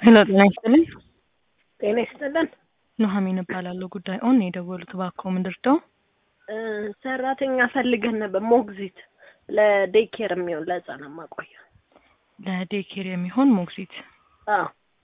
ሄሎ ጤና ይስጥልኝ። ጤና ይስጥልን። ኑሐሚን እባላለሁ። ጉዳይ ኦን የደወሉት እባክዎ ምንድን ነው? እ ሰራተኛ ፈልገን ነበር፣ ሞግዚት ለዴይኬር የሚሆን ለህፃናት ማቆያ። ለዴይኬር የሚሆን ሞግዚት። አዎ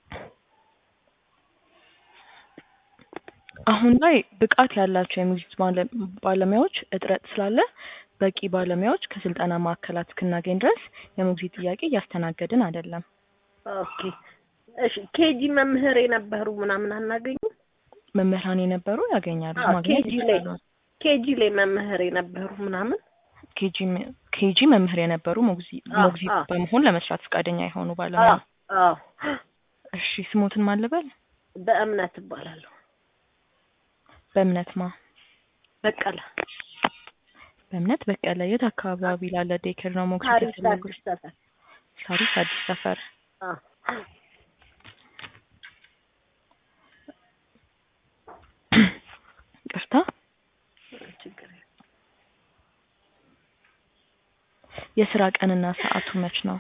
አሁን ላይ ብቃት ያላቸው የሞግዚት ባለ- ባለሙያዎች እጥረት ስላለ በቂ ባለሙያዎች ከስልጠና ማዕከላት እስክናገኝ ድረስ የሞግዚት ጥያቄ እያስተናገድን አይደለም። ኦኬ እሺ። ኬጂ መምህር የነበሩ ምናምን አናገኙም? መምህራን የነበሩ ያገኛሉ፣ አዎ፣ ማግኘት ኬጂ ላይ ይችላሉ። ኬጂ ላይ መምህር የነበሩ ምናምን ኬጂ ም- ኬጂ መምህር የነበሩ ሞግዚት አዎ፣ ሞግዚት አዎ። በመሆን ለመስራት ፈቃደኛ የሆኑ ባለሙያ። አዎ አዎ። እሺ ስሞትን ማልበል በእምነት እባላለሁ። በእምነት ማ በቀለ በእምነት በቀለ የት አካባቢ ላለ ዴይኬር ነው ሞግዚት ታሪክ የፈለጉት? አዲስ ሰፈር። ሳሪስ አዲስ ሰፈር። አዎ ቅርታ ችግር የለም። የስራ ቀንና ሰዓቱ መች ነው?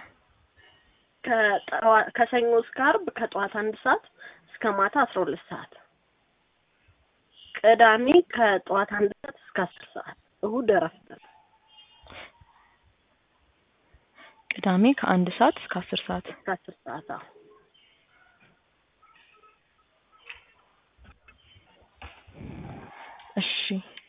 ከጠዋ- ከሰኞ እስከ ዓርብ ከጠዋት አንድ ሰዓት እስከ ማታ አስራ ሁለት ሰዓት። ቅዳሜ ከጠዋት አንድ ሰዓት እስከ አስር ሰዓት። እሁድ እረፍት ነው። ቅዳሜ ከአንድ ሰዓት እስከ አስር ሰዓት። እስከ አስር ሰዓት። አዎ እሺ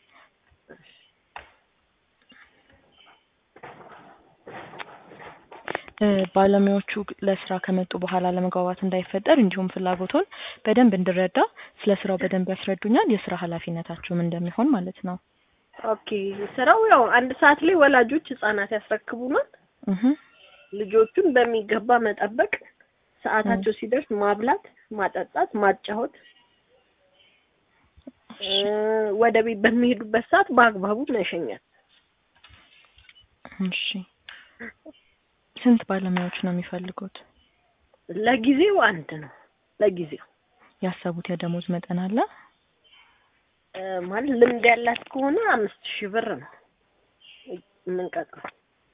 እ ባለሙያዎቹ ለስራ ከመጡ በኋላ ለመግባባት እንዳይፈጠር እንዲሁም ፍላጎቶን በደንብ እንድረዳ ስለ ስራው በደንብ ያስረዱኛል። የስራ ኃላፊነታቸውም እንደሚሆን ማለት ነው። ኦኬ። ስራው ያው አንድ ሰዓት ላይ ወላጆች ህጻናት ያስረክቡናል። እህ ልጆቹን በሚገባ መጠበቅ፣ ሰዓታቸው ሲደርስ ማብላት፣ ማጠጣት፣ ማጫወት እ ወደ ቤት በሚሄዱበት ሰዓት በአግባቡ መሸኘት። እሺ ስንት ባለሙያዎች ነው የሚፈልጉት? ለጊዜው አንድ ነው። ለጊዜው ያሰቡት የደሞዝ መጠን አለ? እ ማለት ልምድ ያላት ከሆነ አምስት ሺህ ብር ነው የምንቀጥረው።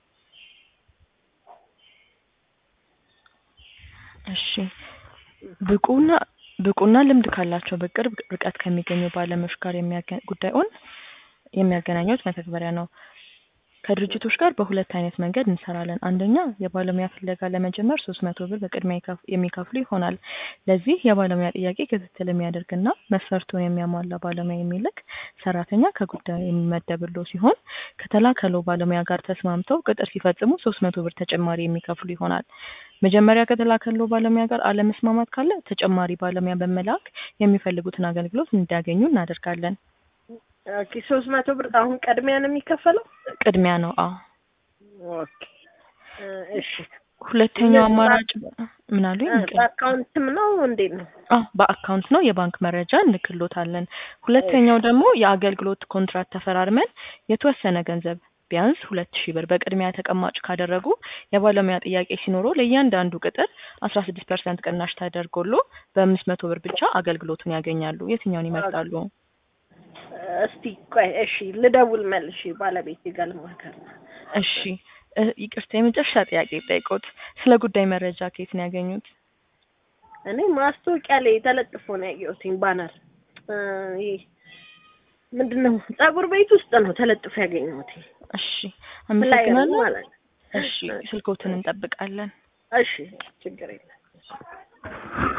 እሺ ብቁና ብቁና ልምድ ካላቸው በቅርብ ርቀት ከሚገኙ ባለሙያዎች ጋር የሚያገ- ጉዳዩን የሚያገናኙት መተግበሪያ ነው። ከድርጅቶች ጋር በሁለት አይነት መንገድ እንሰራለን። አንደኛ የባለሙያ ፍለጋ ለመጀመር ሶስት መቶ ብር በቅድሚያ ይከፍ- የሚከፍሉ ይሆናል። ለዚህ የባለሙያ ጥያቄ ክትትል የሚያደርግና መስፈርቱን የሚያሟላ ባለሙያ የሚልክ ሰራተኛ ከጉዳዩ የሚመደብሎ ሲሆን ከተላከለው ባለሙያ ጋር ተስማምተው ቅጥር ሲፈጽሙ ሶስት መቶ ብር ተጨማሪ የሚከፍሉ ይሆናል። መጀመሪያ ከተላከለው ባለሙያ ጋር አለመስማማት ካለ ተጨማሪ ባለሙያ በመላክ የሚፈልጉትን አገልግሎት እንዲያገኙ እናደርጋለን። ኦኬ ሶስት መቶ ብር አሁን ቅድሚያ ነው የሚከፈለው? ቅድሚያ ነው። አዎ። ኦኬ እ እሺ ሁለተኛው የት አማራጭ ምን አሉኝ? እ ይቅር- በአካውንትም ነው እንዴት ነው? አዎ በአካውንት ነው የባንክ መረጃ እንልክሎታለን። ሁለተኛው ደግሞ የአገልግሎት ኮንትራት ተፈራርመን የተወሰነ ገንዘብ ቢያንስ ሁለት ሺህ ብር በቅድሚያ ተቀማጭ ካደረጉ የባለሙያ ጥያቄ ሲኖረው ለእያንዳንዱ ቅጥር አስራ ስድስት ፐርሰንት ቅናሽ ተደርጎሎ በአምስት መቶ ብር ብቻ አገልግሎቱን ያገኛሉ። የትኛውን ይመርጣሉ? እስቲ ቆይ እሺ ልደውል መልሼ ባለቤቴ ጋር ልማከር። እሺ እ ይቅርታ የመጨረሻ ጥያቄ ጠይቆት ስለ ጉዳይ መረጃ ከየት ነው ያገኙት? እኔ ማስታወቂያ ላይ ተለጥፎ ነው ያየሁትኝ ባነር እ ይሄ ምንድን ነው ፀጉር ቤት ውስጥ ነው ተለጥፎ ያገኘሁት እሺ ፍላየር አመሰግናለሁ። ማለት ነው። እሺ ስልኮትን እንጠብቃለን። እሺ ችግር የለም።